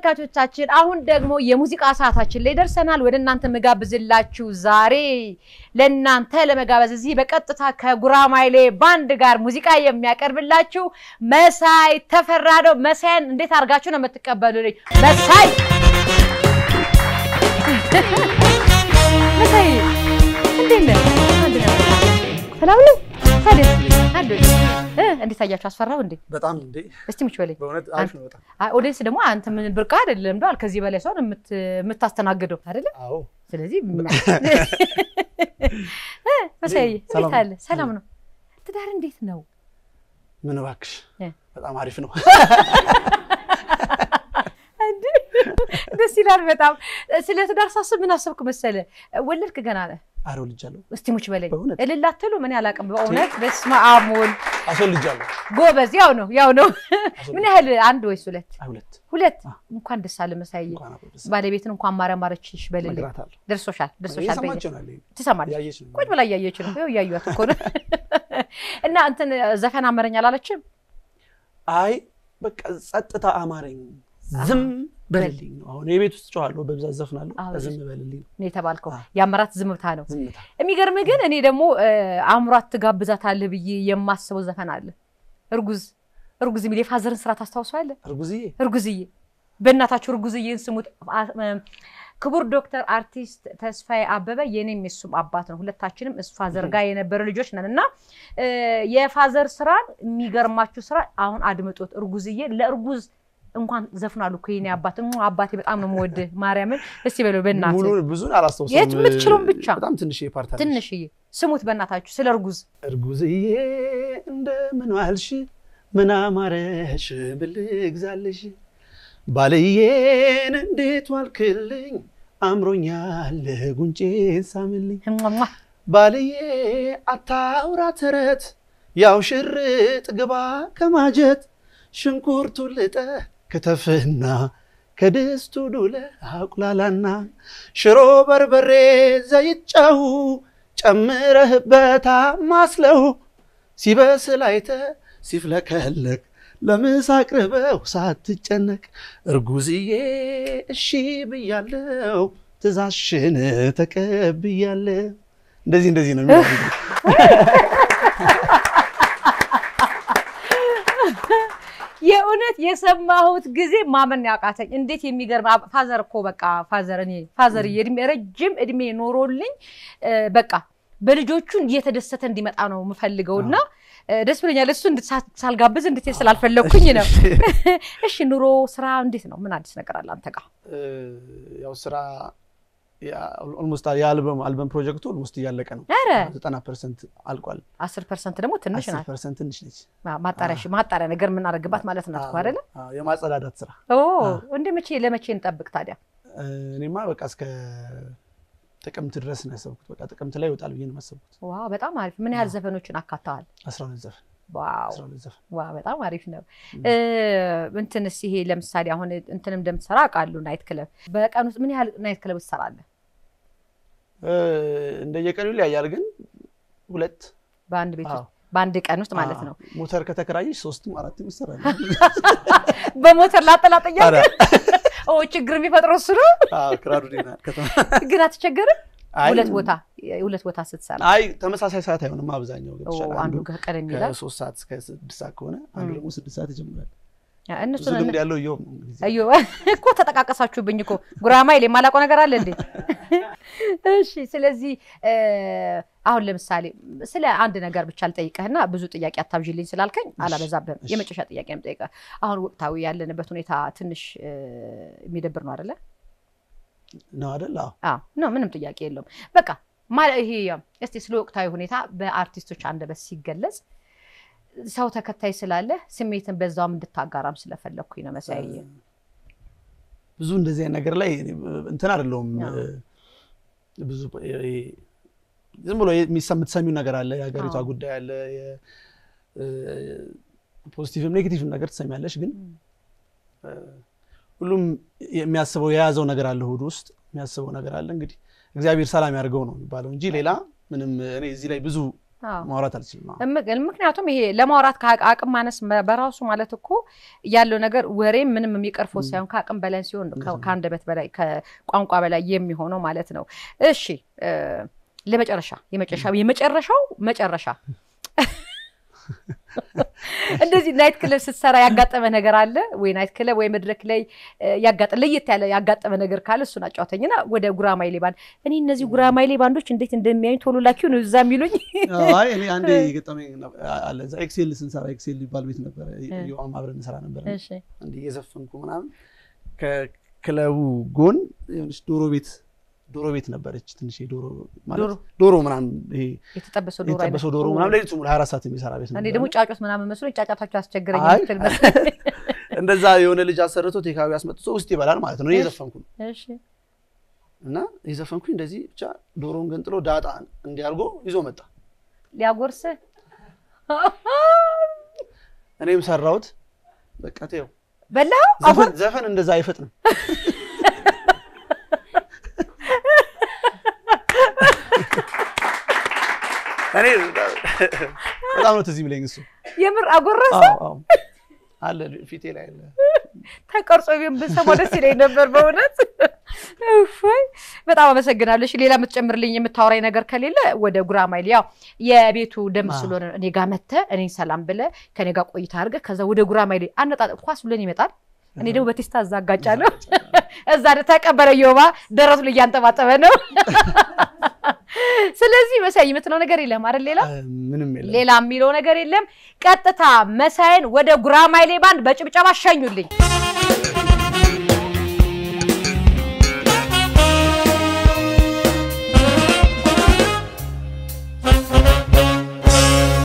ተመልካቾቻችን አሁን ደግሞ የሙዚቃ ሰዓታችን ላይ ደርሰናል። ወደ እናንተ መጋብዝላችሁ ዛሬ ለእናንተ ለመጋበዝ እዚህ በቀጥታ ከጉራማይሌ ባንድ ጋር ሙዚቃ የሚያቀርብላችሁ መሳይ ተፈራ ነው። መሳይን እንዴት አድርጋችሁ ነው የምትቀበሉልኝ? መሳይ መሳይ እንዴት ነህ? አንድ ነው ሰላም ነው። ታዲያ አንድ እ እንዴት አያችሁ? አስፈራው እንዴ? በጣም እንዴ እስቲ ሙች በለኝ። በእውነት አሪፍ ነው በጣም አይ ኦዲየንስ ደግሞ አንተ ምን ብርቅ አይደለም ዳል ከዚህ በላይ ሰውን የምት- የምታስተናግደው አይደለም። አዎ ስለዚህ መሳይ ሰላም እንዴት አለ? ሰላም ነው። ትዳር እንዴት ነው? ምን እባክሽ እ። በጣም አሪፍ ነው እንዴ ደስ ይላል በጣም። ስለ ትዳር ሳስብ ምን አሰብክ መሰለ? ወለድክ ገና ነህ። አረ ወልጃለሁ እስቲ ሙች በለኝ። በእውነት? እልል አትሉ? ምን ያላቅም በእውነት በስመ አብ ወልድ አስወልጃለሁ ጎበዝ። ያው ነው ያው ነው። ምን ያህል አንድ ወይስ ሁለት? አይ ሁለት ሁለት። አ። እንኳን ደስ አለ መሳይ። እንኳን አብሮ ደስ ባለቤትን እንኳን ማረማረችሽ በልልኝ። እነግራታለሁ ደርሶሻል ደርሶሻል። በየ- እየሰማች ይሆናል ይሄ። ትሰማለች ያየች ነው ቁጭ ብላ እያየች ነው። ይኸው እያዩት እኮ ነው። እና እንትን ዘፈን አመረኝ አላለችም? አይ በቃ ጸጥታ አማረኝ ዝም በልልኝ ነው አሁን የቤት ውስጥ ጨዋለሁ በብዛት ዘፍናለሁ አዎ። ዝም በልልኝ ነው ነው የተባልከው። አዎ። የአመራት ዝምታ ነው። ዝምታ የሚገርምህ ግን እኔ ደግሞ አእምሯት ትጋብዛታለህ ብዬ የማስበው ዘፈን አለ። እርጉዝ እርጉዝ የሚል የፋዘርን ስራ ታስታውሰዋለህ? እርጉዝዬ እርጉዝዬ በእናታችሁ እርጉዝዬን ስሙት። አ- እ- ክቡር ዶክተር አርቲስት ተስፋዬ አበበ የኔም የሱም አባት ነው። ሁለታችንም እሱ ፋዘር ጋር የነበረ ልጆች ነን እና እ፣ የፋዘር ስራን የሚገርማችሁ ስራ አሁን አድምጦት እርጉዝዬ ለእርጉዝ እንኳን ዘፍናሉ እኮ የኔ አባት እሙ አባቴ በጣም ነው የምወድህ ማርያምን። እስቲ በለው በእናትህ ሙሉ ብዙን አላስታውሰውም የት የምትችለውን ብቻ። በጣም ትንሽ የፓርት አለች ትንሽዬ ስሙት በእናታችሁ ስለ እርጉዝ እርጉዝዬ እንደምን ዋልሽ ምን አማረሽ ብል ግዛልሽ ባልዬን እንዴት ዋልክልኝ አምሮኛል ጉንጬን ሳምልኝ እሟሟ። ባልዬ አታውራ ተረት ያው ሽርጥ ግባ ከማጀት ሽንኩርቱ ልጠ ክትፍና ከድስቱ ዱለ አቁላላና ሽሮ በርበሬ ዘይት ጨው ጨምረህበታ ማስለው ሲበስል አይተ ሲፍለከለክ ለምሳ አቅርበው ሳትጨነቅ እርጉዝዬ እሺ ብያለው ትእዛዝሽን ተቀብያለሁ። እንደዚህ እንደዚህ ነው የሚለው። የእውነት የሰማሁት ጊዜ ማመን ያቃተኝ። እንዴት የሚገርም አብ- ፋዘር እኮ በቃ ፋዘር እኔ ፋዘር እድሜ ረጅም እድሜ ኖሮልኝ እ፣ በቃ በልጆቹ እየተደሰተ እንዲመጣ ነው የምፈልገው እና እ፣ ደስ ብሎኛል። እሱ እንድ- ሳ- ሳልጋብዝ እንድትሄድ ስላልፈለግኩኝ ነው። እሺ ኑሮ፣ ስራ እንዴት ነው? ምን አዲስ ነገር አለ አንተ ጋር? እ፣ ያው ስራ ኦልሞስት የአልበም አልበም ፕሮጀክቱ ኦልሞስት እያለቀ ነው። ኧረ ዘጠና ፐርሰንት አልቋል። አስር ፐርሰንት ደግሞ ትንሽ አስር ናት። ፐርሰንት ትንሽ ነች። ማ- ማጣሪያ እሺ፣ ማጣሪያ ነገር የምናደርግባት ማለት ናት እኮ አይደለ? አዎ፣ የማጸዳዳት ስራ ኦ አዎ። እንደ መቼ ለመቼ እንጠብቅ ታዲያ? እ፣ እኔማ በቃ እስከ ጥቅምት ድረስ ነው ያሰብኩት። በቃ ጥቅምት ላይ ይወጣል ብዬ ነው ያሰብኩት። ዋው በጣም አሪፍ። ምን ያህል ዘፈኖችን አካተዋል? አስራ ሁለት ዘፈን ዋው አስራ ሁለት ዘፈን ዋ በጣም አሪፍ ነው። ም። እ፣ እንትንስ ይሄ ለምሳሌ አሁን እንትንም እንደምትሰራ አውቃለሁ። ናይት ክለብ በቀን ውስጥ ምን ያህል ናይት ክለብ ትሰራለህ? እ፣ እንደየቀኑ ይለያያል፣ ግን ሁለት በአንድ ቤት አዎ። ውስጥ በአንድ ቀን ውስጥ ማለት ነው። አዎ። ሞተር ከተከራየች ሶስትም አራትም ይሰራል። በሞተር ላጠላጠያ ኧረ፣ ችግር የሚፈጥረው እሱ ነው። አዎ፣ ክራሩ ዴና ከተማ ግን አትቸገርም? አይ፣ ሁለት ቦታ ሁለት ቦታ ስትሰራ አይ ተመሳሳይ ሰዓት አይሆንም። አብዛኛው ኦ፣ ገብቶሻል። አንዱ አንዱ ቀደም ይላል። ከሶስት ሰዓት እስከ ስድስት ሰዓት ከሆነ አንዱ ም። ደግሞ ስድስት ሰዓት ይጀምራል። እነሱ ብዙ ልምድ ያለው እየውም ነው እንግዲህ። አዮ እኮ ተጠቃቀሳችሁብኝ እኮ ጉራማይሌ የማላውቀው ነገር አለ እንዴ? እሺ። ስለዚህ እ፣ አሁን ለምሳሌ ስለ አንድ ነገር ብቻ ልጠይቅህና ብዙ ጥያቄ አታብዥልኝ ስላልከኝ አላበዛብህም። እሺ። የመጨረሻ ጥያቄ ነው የምጠይቅህ። አሁን ወቅታዊ ያለንበት ሁኔታ ትንሽ እ፣ የሚደብር ነው አይደለ? ነው አይደል? አዎ። አዎ ነው፣ ምንም ጥያቄ የለውም። በቃ ማ- ይሄ እስቲ ስለ ወቅታዊ ሁኔታ በአርቲስቶች አንደበት ሲገለጽ ሰው ተከታይ ስላለ ስሜትን በዛውም እንድታጋራም ስለፈለግኩኝ ነው መሳይ። ብዙ እንደዚህ አይነት ነገር ላይ እኔ እንትን አይደለሁም። አዎ። ብዙ ይሄ ዝም ብሎ የሚሰ- የምትሰሚው ነገር አለ። የሀገሪቷ አዎ። ጉዳይ አለ። ፖዚቲቭም ኔጌቲቭም ነገር ትሰሚያለሽ። ግን ም። እ፣ ሁሉም የሚያስበው የያዘው ነገር አለ፣ ሆዱ ውስጥ የሚያስበው ነገር አለ። እንግዲህ እግዚአብሔር ሰላም ያድርገው ነው የሚባለው እንጂ ሌላ ምንም እኔ እዚህ ላይ ብዙ አዎ። ማውራት አልችልም። አዎ። እም- ምክንያቱም ይሄ ለማውራት ከአቅ- አቅም ማነስ መ- በራሱ ማለት እኮ ያለው ነገር ወሬ ምንም የሚቀርፈው ም። ሳይሆን ከአቅም በላይ ሲሆን ነው ከ- እንደዛ ነው። ከአንደበት በላይ ከቋንቋ በላይ የሚሆነው ማለት ነው። እሺ እ፣ ለመጨረሻ የመጨረሻ የመጨረሻው መጨረሻ እንደዚህ ናይት ክለብ ስትሰራ ያጋጠመ ነገር አለ ወይ? ናይት ክለብ ወይ መድረክ ላይ እ፣ ያጋጠ ለየት ያለ ያጋጠመ ነገር ካለ እሱን አጫውተኝና ወደ ጉራማይሌ ባንድ እኔ እነዚህ ጉራማይሌ ባንዶች እንዴት እንደሚያዩኝ ቶሎ ላኪው ነው እዛ የሚሉኝ። አይ እኔ አንዴ የገጠመኝ ነበር- አለ እዛ ኤክሴል ስንሰራ ኤክሴል ሊባል ቤት ነበረ ዮአም አብረን እንሰራ ነበር እሺ እንዲ እየዘፈንኩ ምናምን ከክለቡ ጎን የሆነች ዶሮ ቤት ዶሮ ቤት ነበረች ትንሽ ዶሮ ማለት ዶሮ ዶሮ ምናምን ይሄ የተጠበሰው ዶሮ አይነት የተጠበሰው ዶሮ ምናምን ሌሊቱ ሙሉ 24 ሰዓት የሚሰራ ቤት እኔ ነበር ደግሞ ጫጩት ምናምን መስሎኝ ጫጫታችሁ አስቸግረኝ አይ። የምትል መሰለኝ። እንደዛ የሆነ ልጅ አሰርቶ ቴካዊ አስመጥቶ ውስጥ ይበላል ማለት ነው እኔ እየዘፈንኩ ነው እሺ እና የዘፈንኩኝ እንደዚህ ብቻ ዶሮውን ገንጥሎ ዳጣ እንዲያርጎ ይዞ መጣ ሊያጎርስ እኔም ሰራሁት በቃ ተይው በላው ዘፈን ዘፈን እንደዛ አይፈጥንም እኔ በጣም ነው ትዝ የሚለኝ እሱ የምር አጎረሰ አዎ አዎ አለ ፊቴ ላይ አለ ተቀርጾ ቢሆን ብንሰማው ደስ ይለኝ ነበር በእውነት እፎይ በጣም አመሰግናለሁ እሺ ሌላ የምትጨምርልኝ የምታወራኝ ነገር ከሌለ ወደ ጉራማይሌ ያው የቤቱ ደም አዎ። ስለሆነ እኔ ጋር መተህ እኔን ሰላም ብለህ ከኔ ጋር ቆይታ አድርገህ ከዛ ወደ ጉራማይሌ አነጣጥ ኳስ ብለን ይመጣል እኔ ደግሞ በቴስታ እዛ አጋጫለሁ እዛ ተቀበለ ዮባ ደረቱ ላይ እያንጠባጠበ ነው ስለዚህ መሳይ የምትለው ነገር የለም አይደል ሌላ ምንም የለም ሌላ የሚለው ነገር የለም ቀጥታ መሳይን ወደ ጉራማይሌ ባንድ በጭብጨባ ሸኙልኝ